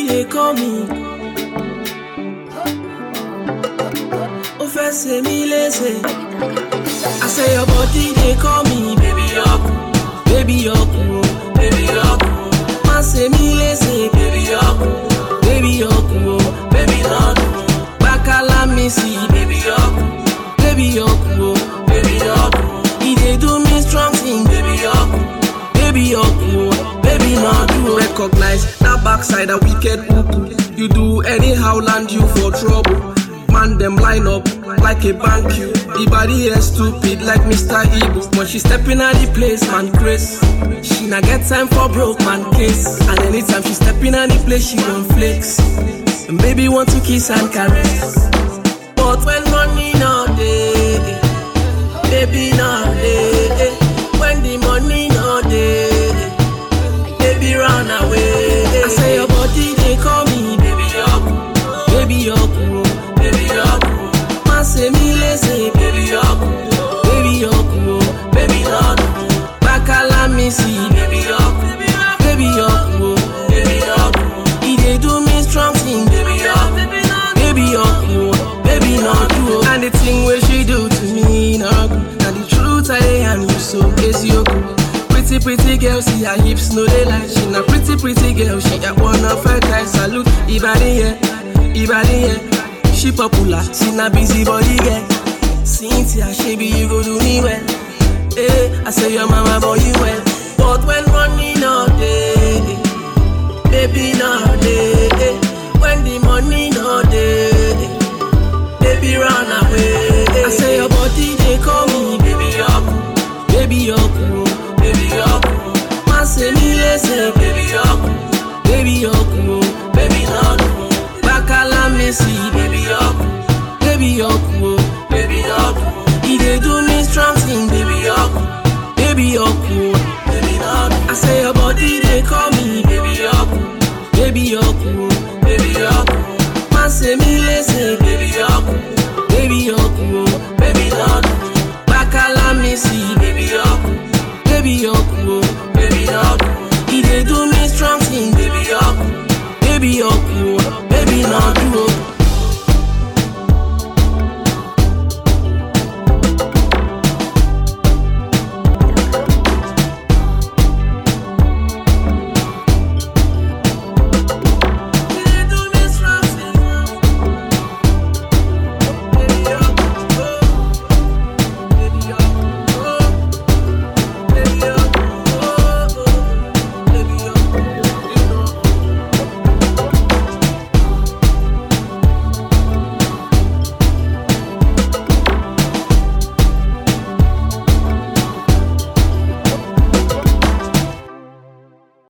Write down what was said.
dey call me. Ó fẹ́ ṣe mí léṣe. I say your body dey call me, baby ọkù, baby ọkù o, baby ọkù o. Má ṣe mí léṣe, baby ọkù, baby ọkù o, baby ọkù o. Bákálá mi sí, baby ọkù, baby ọkù o, baby ọkù o. E dey do me strong thing, baby ọkù, baby ọkù o, baby ọkù o. Recognize that backside, that wicked uku. You do anyhow, land you for trouble. Man, them line up like a bank you. The body is stupid like Mr. Ibu. When she stepping out the place, man, Chris. She not get time for broke man case. And anytime she stepping out the place, she gon' flex. And baby want to kiss and caress. But when money no day, baby no day. When the money no day, baby run away. I say your body they call me, baby yoku, baby yoku, oh, baby yoku. Má ṣe mí léṣe, baby yoku, baby yoku, oh, baby yoku. Bákálá mi sí, baby yoku, baby yoku, oh, baby yoku. E dey do me strong thing, baby yoku, baby yoku, oh, baby yoku. And the thing wey she do to me, no good. Na the truth I dey yarn you so, eziokwu. Pretty, pretty girl, see her hips, no they lie. She na pretty, pretty girl, she got one of her guys. Salute, Ibadi, yeah, Ibadi, yeah. She popular, she na busy body girl. Cynthia, she be you go do me well. Eh, I say your mama boy you well. But when money no day, baby no day. When the money no day,